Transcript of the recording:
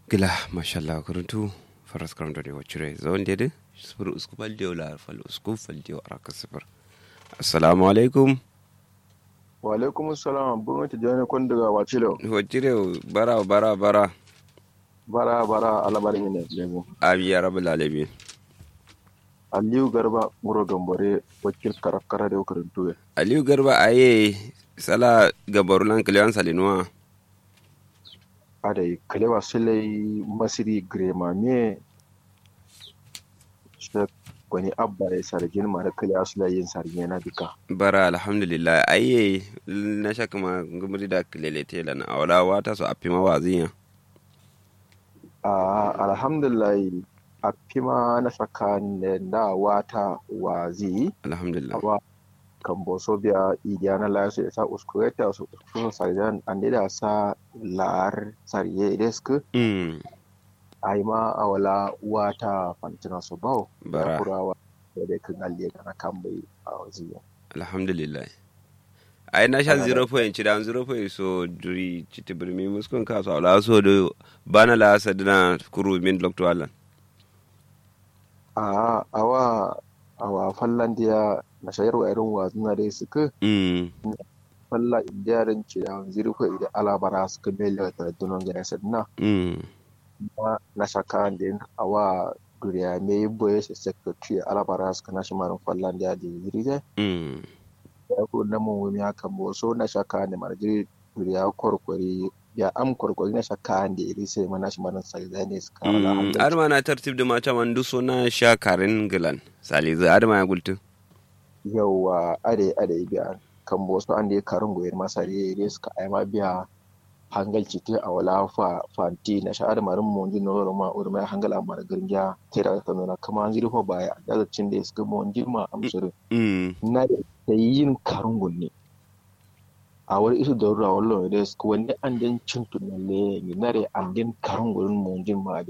gila mashallah kuruntu faras karanto de wacire zawon dede sifir usku faldiyo la fal usku faldiyo araka sifir assalamu alaikum wa alaikum assalam bunga ta jani kon daga wacilo wacire bara bara bara bara bara alabarin ne lemu abi ya rabbul alamin aliyu garba muro gambare wakil karakara da karantu ya aliyu garba aye sala gabarulan kiliyan salinuwa adai kalewa silai masiri grema me shi wani abba ya sargin mara kalewa silai yin sargin na duka bara alhamdulillah aye na shaka ma gumuri da kilele tela na awala wata so afi mawazinya a alhamdulillah a fima na tsakanin da wata wazi alhamdulillah awa kan boso biya idiya na la su sa uskureta su su sarjan ande da sa lar sarye desk mm ai ma awala wata fantina su bawo Bara. kurawa da dai kan alle kana kan bai a waziya alhamdulillah ai na sha Ana 0 point da 0 point so duri chiti birmi muskon ka so ala so do bana la sadina kuru min lokto alan a awa awa fallan dia na shayarwa irin wazuna dai suka mm falla indiyarin ce da zirko idan alabara suka mele da dunon ga sadna mm na na shaka da awa duriya me boye se secretary alabara suka na shimarin fallan dia da zirige mm ya ko na mun wumi haka bo so na shaka ne marjiri duriya korkori ya am korkori na shaka da iri sai mana shimarin sai ne suka wala mm hanga adama na tartib da mata man du sona sha karin gilan sali za adama ya gultu yawa ade ade biya kan bo so an da karin goyar masa ne iri suka ai ma biya hangal cite a wala fa fanti na sha'ar marin monji no ro ma urma hangal amar grinja tera ta nuna kama an zirfo baya da cin da suka monji ma amsuru mm na da yin karun gunne a wani isu da ruwa wallo da su wani an den cin tunalle ne na da an den karun gurin monjin ma